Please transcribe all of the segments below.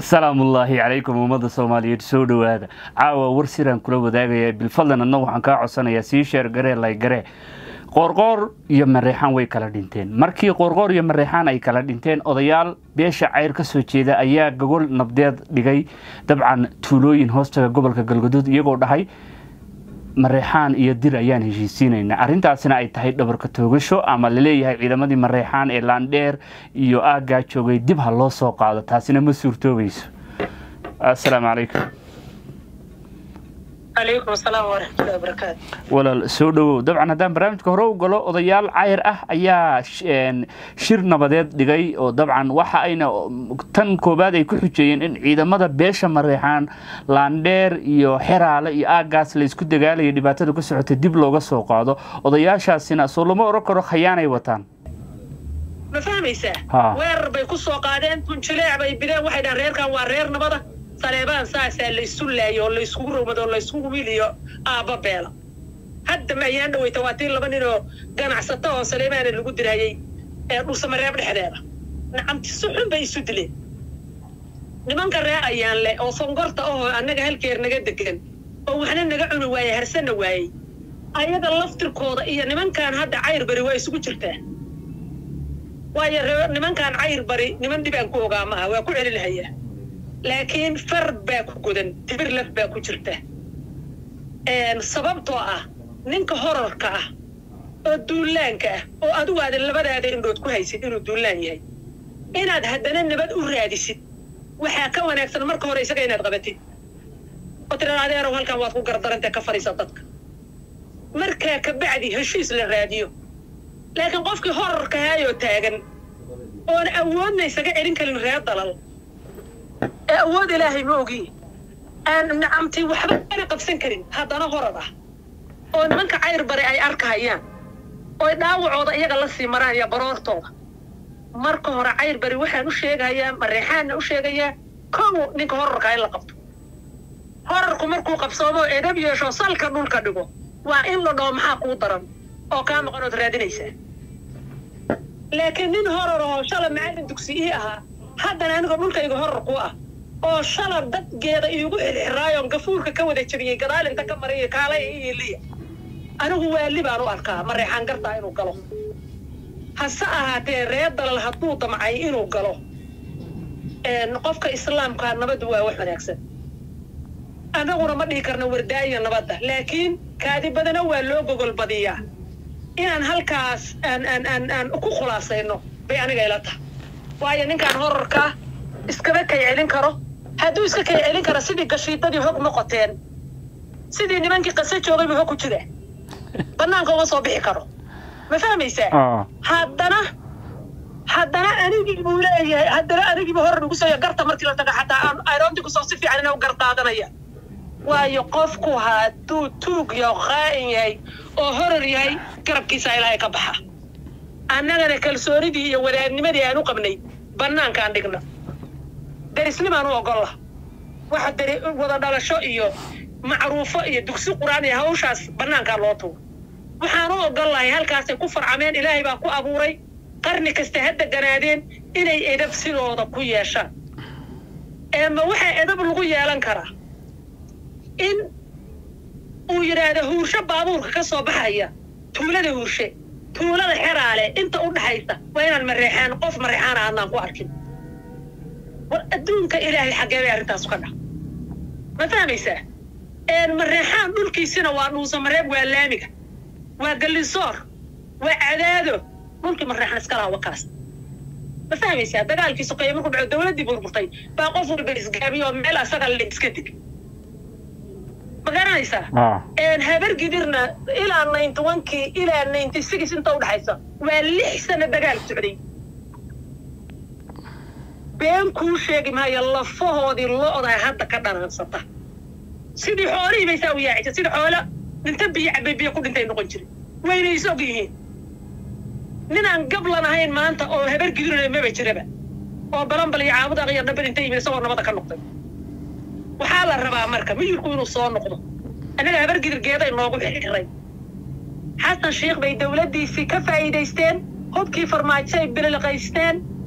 salaamullaahi calaykum ummadda soomaaliyeed soo dhowaada caawa war siraan kula wadaagaya bilfadlan adna waxaan kaa codsanayaa sii sheer garee laygaree qoorqoor iyo mareexaan way kala dhinteen markii qoorqoor iyo mareexaan ay kala dhinteen odayaal beesha cayr ka soo jeeda ayaa gogol nabdeed dhigay dabcan tuulooyin hoostaga gobolka galgaduud iyagoo dhahay mareexaan iyo dir ayaan heshiisiinaynaa arrintaasina ay tahay dhabarka toogasho ama laleeyahay ciidamadii mareexaan ee laandheer iyo aaggaa joogay dib ha loo soo qaado taasina ma suurtoobayso assalaamu calaykum calaykum asalaam waraxmatullahi wabarakaatu walaal soo dhowow dabcan haddaan barnaamijka hore u galo odayaal cayr ah ayaa shir nabadeed dhigay oo dabcan waxa ayna tan koowaad ay ku xujeeyeen in ciidamada beesha mareexaan laandheer iyo xeraale iyo aaggaas la isku dagaalaya dhibaatada ka socotay dib looga soo qaado odayaashaasina soo lama oran karo khayaanay wataan ma fahmaysaa Ha. weerar bay ku soo qaadeen tunjileec bay bideen waxay dhahan reerkan waa reer nabada saleebaan saasaa laysu laayo oo layskugu rowmado oo layskugu wiiliyo aabba beela hadda ma ayaan dhaweyta waa tii laba nin oo ganacsato oo saleebaana lagu dirayey ee dhulsamareeb dhexdeeda nacamti si xun bay isu dileen nimanka reer ayaan leh oo songorta ahoo annaga halkeer naga degan oo waxna naga cuni waaye harsana waayey ayaga laftirkooda iyo nimankan hadda cayr bari waa isugu jirtaa waayo ree- nimankan cayr bari niman dhibaan ku ogaa maaha waa ku celinhayaa laakiin far baa ku godan tibir laf baa ku jirta Een, sababtoo ah ninka horarka ah oo duulaanka ah oo adigu aadan labadaada indhood ku haysid inuu duulaan yahay inaad haddana nabad u raadisid waxaa ka wanaagsan marka hore isaga inaad qabatid oo tiraa adeerow halkan waad ku gardarantee ka fadhiisa dadka markaa kabacdi heshiis la raadiyo laakiin qofkii horarka haayoo taagan oon awoodna isaga celin karin reer dalal ee awood ilaahay ma ogi aan nacamti waxba ana qabsan karin haddana horar ah oo nimanka cayr bare ay arkahayaan oy dhaawacooda iyaga la sii maraan iyo baroortooda marka hore cayr bari waxaan u sheegayaa mareexaanna u sheegayaa kow ninka horarka in la qabto horarku markuu qabsoomo edab yeesho salka dhulka dhigo waa in la dhaho maxaa kuu daran oo kaa maqan ood raadinaysaa laakiin nin horar oo shala macallin dugsi ii ahaa haddana aniga dhulkayga horar ku ah oo shala dadgeeda iigu xirxiraayoon gafuurka ka wada jabiyey gadaalinta ka mariya kaalay iyo liya anigu waali baan u arkaa mareexaan gartaa inuu galo hase ahaatee reer dalal hadduu damcay inuu galo een, qofka islaamkaa nabaddu waa wax wanaagsan annaguna ma dhihi karno wardaaya nabadda laakiin kaadi badana waa loo gogol badiyaa inaan halkaas aan aan aan aan ku khulaasayno bay aniga ila tahay waayo ninkaan horarkaa iskaba kay celin karo hadduu iska kay celin karo sidii gashiidadii hog noqoteen sidii nimankii qasa joogaybu hog ku jira bannaanka uma soo bixi karo ma fahmaysaa haddana haddana anigii buu leeyahay haddana anigiibu horar ugu soo garta markii la taga xataa aan aroonti kusoo si fiican inuu gardaadanaya waayo qofku hadduu tuug iyo qaa'in yahay oo horar yahay garabkiisa ilaahay ka baxa annagana kalsoonidii iyo wadaadnimadii aan u qabnay bannaankaan dhigna derisnimaan u ogolla waxa deri wada dhalasho iyo macruufo iyo dugsi qur'aan iyo hawshaas bannaankaa loo tuuro waxaan u ogollahay halkaasay ku farcameen ilaahay baa ku abuuray qarni kasta ha deganaadeen inay edab sidooda ku yeeshaan ee ma waxaa edab lagu yeelan karaa in uu yidhaahdo huursho baabuurka ka soo baxaya tuulada huurshe tuulada xeraale inta u dhaxaysa waa inaan mareexaan qof mareexaana aanaan ku arkin war adduunka ilaahay xaggee bay arrintaasu ka dhac ma fahmaysaa een mareexaan dhulkiisina waa dhuusamareeb waa laamiga waa gallisoor waa cadaado dhulkii mareexan iska laha wakaas ma fahmaysaa dagaalkii sokeeye markuu dhaco dowladdii burburtay baa qof walba isgaabiyo oo meel asaga la iska dig ma garanaysaa een habar gidirna ilaa ninety onkii ilaa ninety six inta udhaxaysa waa lix sano dagaal socday been kuu sheegi maayo lafahoodii lo-da hadda ka dhanaansata sidii xoolihii bay saa u yaacisa sidii xoolo dhinta biyo cabay biyo ku dhintay noqon jiray wayna is og yihiin ninaan gablan ahayn maanta oo habar gidirna maba jiraba oo balanbal iyo caabud aqyo dhabar inta yimid isagoo nabada ka noqday waxaa la rabaa marka miyirku inuu soo noqdo annaga habar gidirgeeday noogu xiray xasan sheikh bay dowladdiisii ka faa'iidaysteen hubkii farmaajo ay bililiqaysteen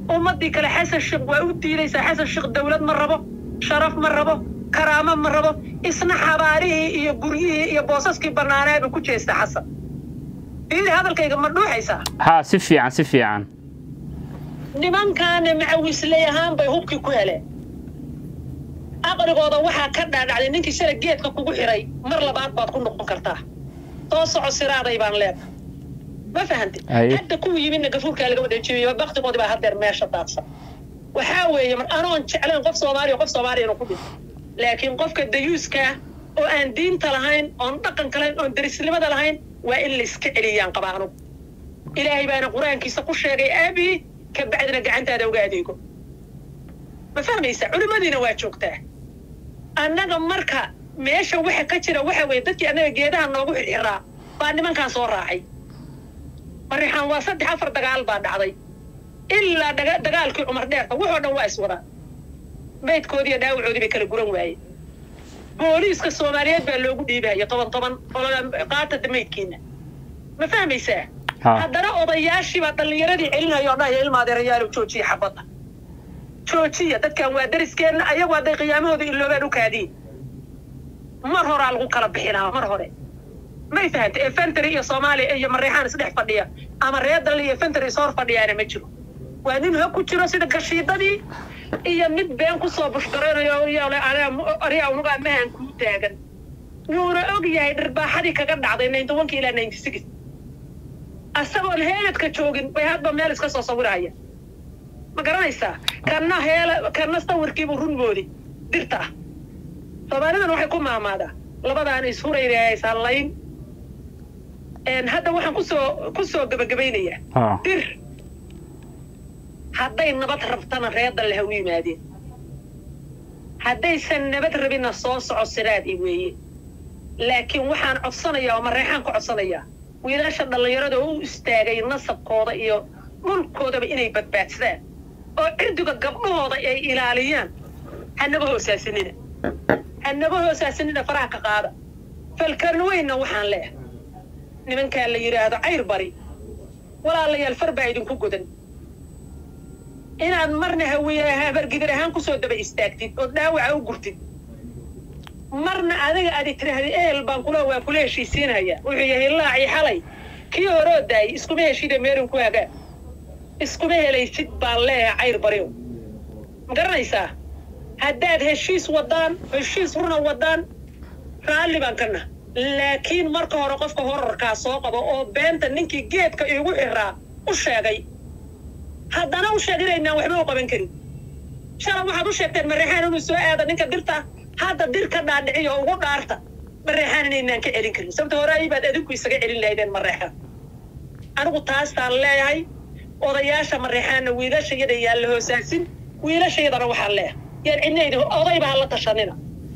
ummadii kale xasan sheekh waa u diidaysaa xasan sheekh dawlad ma rabo sharaf ma rabo karaamo ma rabo isna xabaarihii iyo guryihii iyo boosaskii bannaaneeba ku jeesta xasan fiiri hadalkayga ma dhuuxaysaa haa si fiican si fiican nimankaana macawisley ahaan bay hubkii ku heleen aqligooda waxaa ka dhaadhacday ninkii shala geedka kugu xiray mar labaad baad ku noqon kartaa soo soco siraaday baan leedahay ma fahantid Aye. hadda kuwii yimidna gafuurkaa laga wada jebiyey baktigoodii baa haddeer meesha daadsan waxaa weeye mar anoon jeclayn qof soomaaliya qof soomaaliya inuu ku dhinto laakiin qofka dayuuska oo aan diinta lahayn oon dhaqanka lahayn oon derisnimada lahayn waa in la iska celiyaan qaba anugu ilaahay baana qur-aankiisa ku sheegay aabii ka bacdina gacantaada uga adeego ma fahmaysa culimmadiina waa joogtaa annaga marka meesha waxa ka jira waxa weeye dadkii annaga geedaha noogu xirxiraa baa nimankaan soo raacay marixaan waa saddex afar dagaal baa dhacday ilaa daga- dagaalkii cumar dheerta wuxoo dhan waa iswadaa maydkoodii iyo dhaawacoodii bay kala guran waayeen booliiska soomaaliyeed baa loogu dhiibaya toban toban olada qaatata maydkiina ma fahmaysaa Ha. haddana odayaashiibaa dhallinyaradii celinaya oo dhahaya ilmaadeerayaalo joojiya xabadda joojiya dadkan waa dariskeenna ayagu hadday qiyaamahooda iloobaan u kaadiin mar horaa lagu kala bixinaa mar hore may fahanta efentary iyo soomaaliya iyo mareexaan isdhex fadhiya ama reer dalli iyo efentary is hor fadhiyaana ma jiro waa nin hog ku jiro sida gashiidadii iyo mid been kusoo bushgaraynayo yole ariga unugaa mahan kuu taagan wuuna og yahay dhirbaaxadii kaga dhacday ninety one ilaa ninety six asagoon heeladka joogin bay hadba meel iska soo sawiraya ma garanaysaa kanna heela kanna sawirkiibuu run moodi dirta ah soomaalidan waxay ku maamaadaa labadaan ishurayna ishallayn Een, hadda waxaan kusoo kusoo gebagabaynayaa haa dir hadday nabad rabtana reer dalle ha u yimaadeen haddaysan nabad rabinna soo soco siraadi weeye laakiin waxaan codsanayaa oo mareexaan ka codsanayaa wiilasha dhallinyarada oo u istaagay nasabkooda iyo dhulkoodaba inay badbaadsadaan oo cirdiga gabdhahooda ay ilaaliyaan hanaga hoosaasanina hanaga hoosaasanina faraha ka qaada falkarna weynna waxaan leehay nimankaa la yidhaahdo cayr bari walaalayaal far baa idinku godan inaad marna hawiye habargidir ahaan kusoo daba istaagtid oo dhaawaca u gurtid marna adiga aadi tiraahda ehel baan kula waa kula heshiisiinaya wuxuu yahay laacii xalay kii horoo daayay iskuma heshida meelin ku hagaa iskuma helaysid baan leeyahay cayr bariw ma garanaysaa haddaad heshiis wadaan heshiis runa wadaan raalli baan kana laakiin marka hore qofka horarkaa soo qabo oo beenta ninkii geedka iigu xiraa u sheegay haddana u sheeg inaynaan waxba u qaban karin shalay waxaad u sheegteen mareexaan inuu soo aado ninka dirta hadda dir ka dhaadhiciyo ugu dhaarta mareexaan inaynaan ka celin karin sababta hore aybaad adinku isaga celin lahaydeen mareexaan anigu taastaan leeyahay odayaasha mareexaanna wiilashayada yaan la hoosaasin wiilashayadana waxaan leeyahay yaan cidnaydi odayba ha la tashanina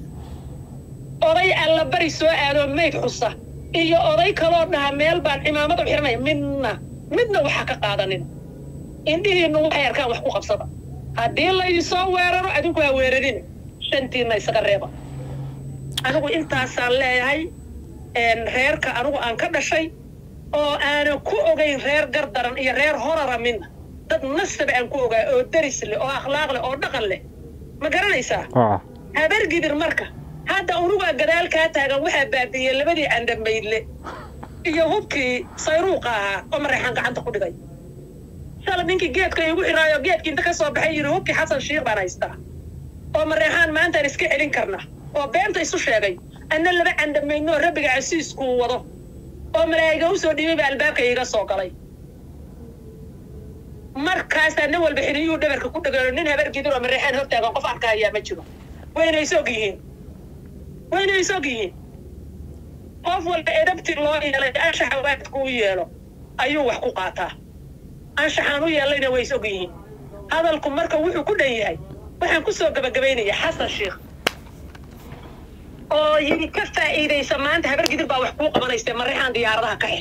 oday alla bari soo aadoo mayd xusa iyo oday kaloo dhaha meel baan cimaamad u xiranaya midna midna waxaa ka qaadanin indhihiinnu waxay arkaan wax ku qabsada haddii laydinsoo weeraro adinku ha weerarin shantiinna isaga reeba anigu intaasaan leeyahay een, reerka anigu aan ka dhashay oo aanan ku ogayn reer gardaran iyo reer horara midna dad nasab aan ku ogaa oo deris leh oo akhlaaq leh oo dhaqan leh ma garanaysaa haa habargidir marka hadda unugaa gadaal kaa taagan waxaa baabiiyey labadii candamaydle iyo hubkii sayruuqa ahaa oo mareexaan gacanta ku dhigay shala ninkii geedka iigu xiraayo geedkii inta ka soo baxay yidhi hubkii xasan shiikh baan haystaa oo mareexaan maantaan iska celin karna oo beenta isu sheegay anna laba candamaydno oo rabbiga casiiskuu wado oo malaa'iga u soo dhiibay baa albaabka iiga soo galay markaasaa nin walba xiriyuu dhabarka ku dhagano nin habargidir oo mareexaan hortaagan qof arkahayaa ma jiro wayna isog yihiin wayna isog yihiin qof walba edabti loo yeelay anshaxa waadku u yeelo ayuu wax ku qaataa anshaxaan u yeelayna way isog yihiin hadalku marka wuxuu ku dhan yahay waxaan ku soo gabagabaynaya xasan sheikh oo yidhi ka faa'iidaysa maanta habargidir baa wax kuu qabanaysa mareexaan diyaaradaha ka xir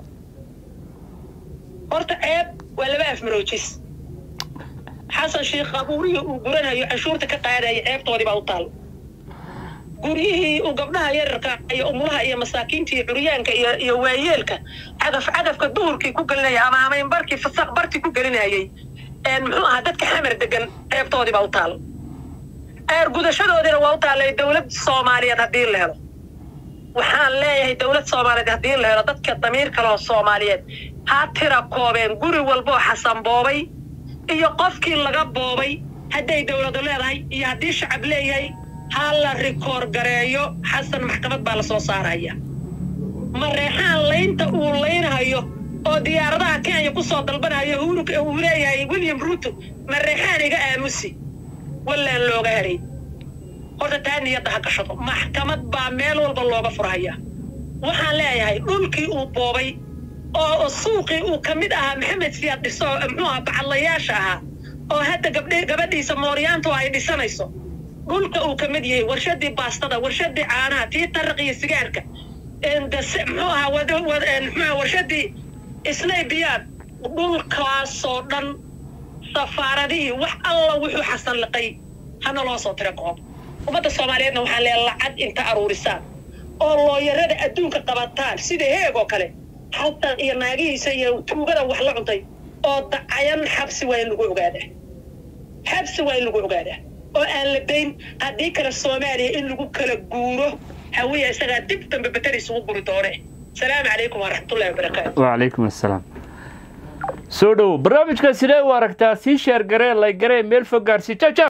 horta ceeb waa laba afmaroojis xasan sheikh qabuurihii uu guranayo canshuurta ka qaadaya ceebtoodii baa u taal guryihii uu gabdhaha yararka iyo umulaha iyo masaakiinta iyo curyaanka iyo iyo waayeelka cagaf cagafka duhurkii ku gelinaya ama hamaynbarkii fasaq bartii ku gelinayay muxuu ahaa dadka xamar degan ceebtoodii baa u taal eer gudashadoodiina waa u taallay dowlad soomaaliyeed haddii la helo waxaan leeyahay dowlad soomaaliyeed haddii la helo dadka damiir kale oo soomaaliyeed ha tira koobeen guri walboo xasan boobay iyo qofkii laga boobay hadday dowladu leedahay iyo haddii shacab leeyahay ha la rikoor gareeyo xasan maxkamad baa la soo saaraya mareexaan laynta uu laynhayo oo diyaaradaha kenya ku soo dalbanayo uu leeyahay william ruto mareexaan iga aamusi wallaan looga hadhay horta taa niyadda ha gashado maxkamad baa meel walba looga furhaya waxaan leeyahay dhulkii uu boobay oo suuqii uu ka mid ahaa maxamed siyaad dhiso muxuu ahaa bacadlayaasha ahaa oo hadda gabdhe gabadhiisa mooryaantu ay dhisanayso dhulka uu ka mid yahay warshadii baastada warshadii caanaha tii taraq iyo sigaarka muxuu ahaa muxuu warshadii snaybiyaad dhulkaasoo dhan safaaradihii wax alla wuxuu xasan liqay hana loo soo tira koob ummadda soomaaliyeedna waxaan leeya lacag inta aruurisaan oo looyarada adduunka qabataan sida heeg oo kale xasan iyo naagihiisa iyo tuugada wax la cuntay oo dacayan xabsi waa in lagu ogaadaa xabsi waa in lagu ogaadaa oo aan la dayn haddii kale soomaaliya in lagu kala guuro hawiya isagaa dib dambe beter isugu guri doone asalaamu calaykum waraxmatullahi wabarakaatu wacalaykum assalaam soo dhowo barnaamijka sidee u aragtaa sii sheer garee lay garee meel fog gaarsi jaja